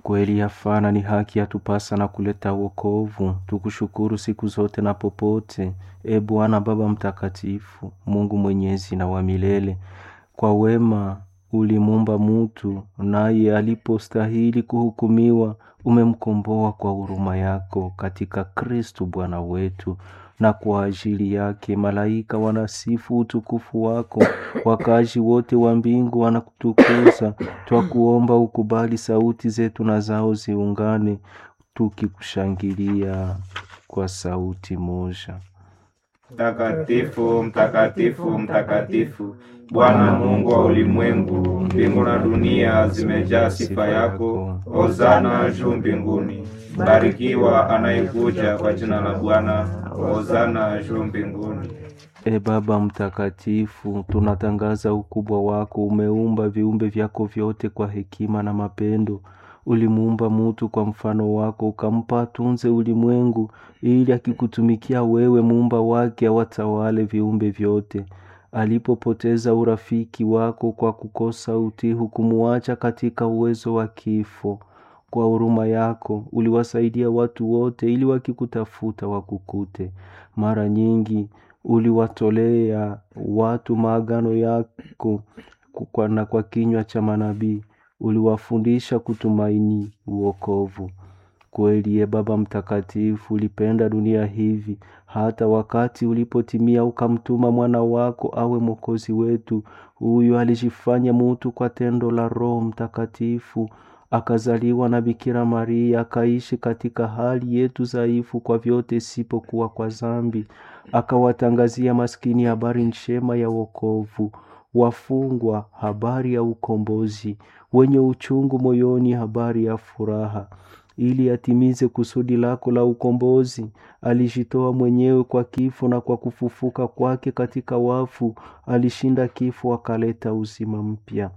Kweli yafana ni haki yatupasa na kuleta wokovu, tukushukuru siku zote na popote, e Bwana Baba Mtakatifu, Mungu mwenyezi na wa milele. Kwa wema ulimumba mutu, naye alipostahili kuhukumiwa, umemkomboa kwa huruma yako katika Kristu Bwana wetu na kwa ajili yake malaika wanasifu utukufu wako, wakazi wote wa mbingu wanakutukuza. Twakuomba ukubali sauti zetu na zao ziungane, tukikushangilia kwa sauti moja. Mtakatifu, mtakatifu, mtakatifu, Bwana Mungu wa ulimwengu, mbingu na dunia zimejaa sifa yako. Hosana juu mbinguni. Barikiwa anayekuja kwa jina la Bwana. Hosana juu mbinguni. E Baba Mtakatifu, tunatangaza ukubwa wako. Umeumba viumbe vyako vyote kwa hekima na mapendo. Ulimuumba mutu kwa mfano wako, ukampa atunze ulimwengu, ili akikutumikia wewe, muumba wake, awatawale viumbe vyote. Alipopoteza urafiki wako kwa kukosa utii, hukumuacha katika uwezo wa kifo. Kwa huruma yako uliwasaidia watu wote, ili wakikutafuta wakukute. Mara nyingi uliwatolea watu maagano yako kwa na kwa kinywa cha manabii uliwafundisha kutumaini uokovu. Kweli ye Baba Mtakatifu, ulipenda dunia hivi hata wakati ulipotimia ukamtuma mwana wako awe mwokozi wetu. Huyu alijifanya mutu kwa tendo la Roho Mtakatifu, akazaliwa na Bikira Maria, akaishi katika hali yetu dhaifu kwa vyote isipokuwa kwa dhambi, akawatangazia maskini habari njema ya wokovu, wafungwa habari ya ukombozi, wenye uchungu moyoni habari ya furaha. Ili atimize kusudi lako la ukombozi, alijitoa mwenyewe kwa kifo, na kwa kufufuka kwake katika wafu alishinda kifo, akaleta uzima mpya.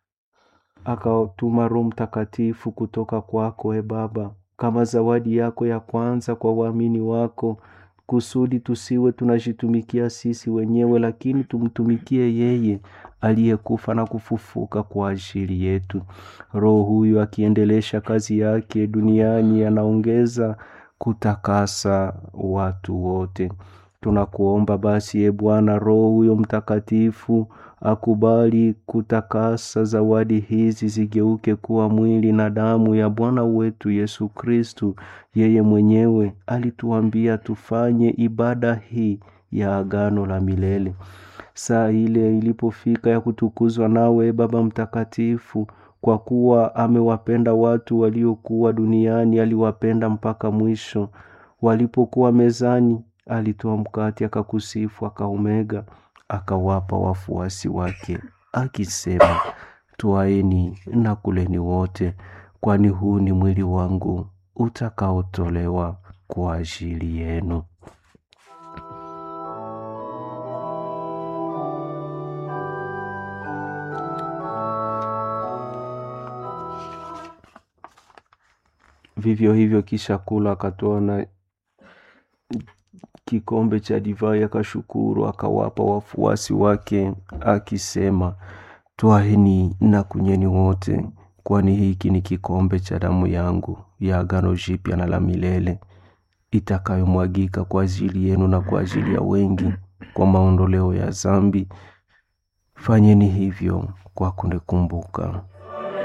Akatuma Roho Mtakatifu kutoka kwako, e Baba, kama zawadi yako ya kwanza kwa waamini wako, kusudi tusiwe tunajitumikia sisi wenyewe, lakini tumtumikie yeye aliyekufa na kufufuka kwa ajili yetu. Roho huyu akiendelesha kazi yake duniani, anaongeza kutakasa watu wote. Tunakuomba basi, e Bwana, Roho huyo Mtakatifu akubali kutakasa zawadi hizi zigeuke kuwa mwili na damu ya Bwana wetu Yesu Kristu. Yeye mwenyewe alituambia tufanye ibada hii ya agano la milele. Saa ile ilipofika ya kutukuzwa nawe, e Baba Mtakatifu, kwa kuwa amewapenda watu waliokuwa duniani, aliwapenda mpaka mwisho. Walipokuwa mezani, alitoa mkate, akakusifu, akaumega, akawapa wafuasi wake, akisema, Twaeni na kuleni wote, kwani huu ni mwili wangu utakaotolewa kwa ajili yenu. Vivyo hivyo kisha kula, akatoa na kikombe cha divai, akashukuru, akawapa wafuasi wake, akisema, Twaeni na kunyweni wote, kwani hiki ni kikombe cha damu yangu ya agano jipya na la milele, itakayomwagika kwa ajili yenu na kwa ajili ya wengi kwa maondoleo ya dhambi. Fanyeni hivyo kwa kunikumbuka.